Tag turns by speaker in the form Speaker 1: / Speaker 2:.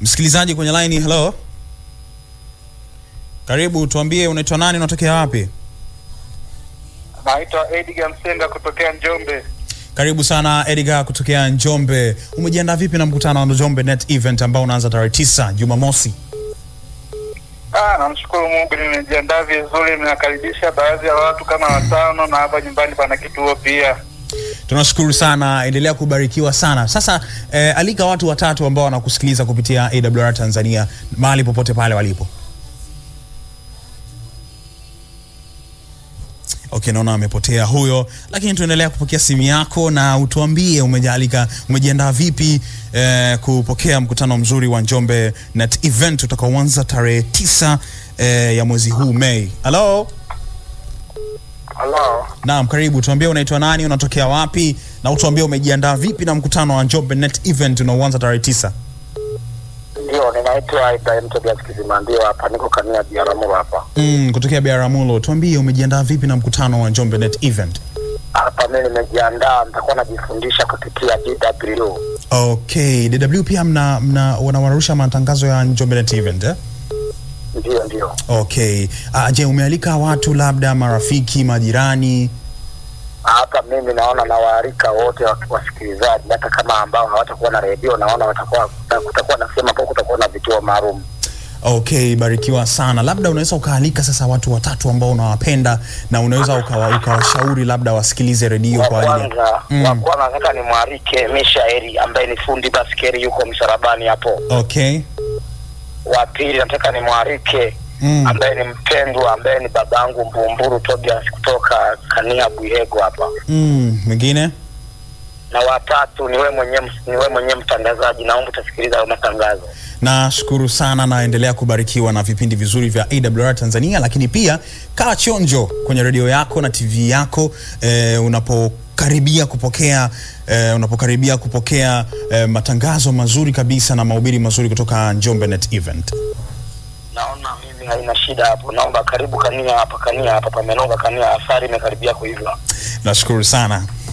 Speaker 1: Msikilizaji kwenye line, hello, karibu, tuambie unaitwa nani, unatokea wapi?
Speaker 2: Naitwa Edgar Msenga kutokea Njombe.
Speaker 1: Karibu sana Edgar kutokea Njombe. Umejiandaa vipi na mkutano wa Njombe Net Event ambao unaanza tarehe tisa Jumamosi?
Speaker 2: Ah, namshukuru Mungu nimejiandaa vizuri, ninakaribisha baadhi ya watu kama watano na hapa nyumbani pana kituo pia.
Speaker 1: Tunashukuru sana, endelea kubarikiwa sana. Sasa eh, alika watu watatu ambao wanakusikiliza kupitia AWR Tanzania mahali popote pale walipo. Okay, naona amepotea huyo, lakini tuendelea kupokea simu yako na utuambie umejalika, umejiandaa vipi eh, kupokea mkutano mzuri wa Njombe Net Event utakaoanza tarehe tisa eh, ya mwezi huu Mei. Hello?
Speaker 2: Hello.
Speaker 1: Naam, karibu. Tuambie unaitwa nani, unatokea wapi, na utuambie umejiandaa vipi na mkutano wa Njombe Net Event unaoanza tarehe tisa.
Speaker 3: Ndio, ninaitwa Ibrahim Tobias Kizimandio hapa, niko Kania Biaramuro hapa.
Speaker 1: Mm, kutokea Biaramulo. Tuambie umejiandaa vipi na mkutano wa Njombe Net Event.
Speaker 3: Hapa mimi nimejiandaa, nitakuwa najifundisha kupitia DW.
Speaker 1: Okay, DW pia mna, mna wanawarusha matangazo ya Njombe Net Event eh?
Speaker 3: Ndio, ndio.
Speaker 1: Okay. Uh, je, umealika watu labda marafiki, majirani?
Speaker 3: Hapa mimi naona nawaalika wote wa- wasikilizaji, hata kama ambao hawatakuwa na redio, naona watakuwa kutakuwa na sehemu ambapo kutakuwa na vituo maalum.
Speaker 1: Okay, barikiwa sana. Labda unaweza ukaalika sasa watu watatu ambao unawapenda na unaweza ukawa, ukawashauri labda wasikilize redio
Speaker 3: Wa
Speaker 1: kwa ajili ya
Speaker 3: kwanza
Speaker 1: Mm.
Speaker 3: wa kwanza nataka nimwalike Mishaeli ambaye ni fundi baskeli, yuko msalabani hapo.
Speaker 1: Okay.
Speaker 3: Wa pili nataka nimwalike
Speaker 1: Mm.
Speaker 3: ambaye ni mpendwa, ambaye ni babangu Mbumburu Tobias kutoka Kania Bwihego hapa.
Speaker 1: Mm, mwingine?
Speaker 3: na watatu ni wewe mwenyewe ni wewe mwenyewe mtangazaji, naomba utasikiliza hayo matangazo.
Speaker 1: Nashukuru sana, naendelea kubarikiwa na vipindi vizuri vya AWR Tanzania, lakini pia kaa chonjo kwenye redio yako na TV yako eh, unapokaribia kupokea eh, unapokaribia kupokea eh, matangazo mazuri kabisa na mahubiri mazuri kutoka Njombe Net Event.
Speaker 3: Naona mimi haina shida hapo, naomba karibu Kania hapa, Kania hapa pamenoga, Kania asari imekaribia kuiva.
Speaker 1: Nashukuru sana.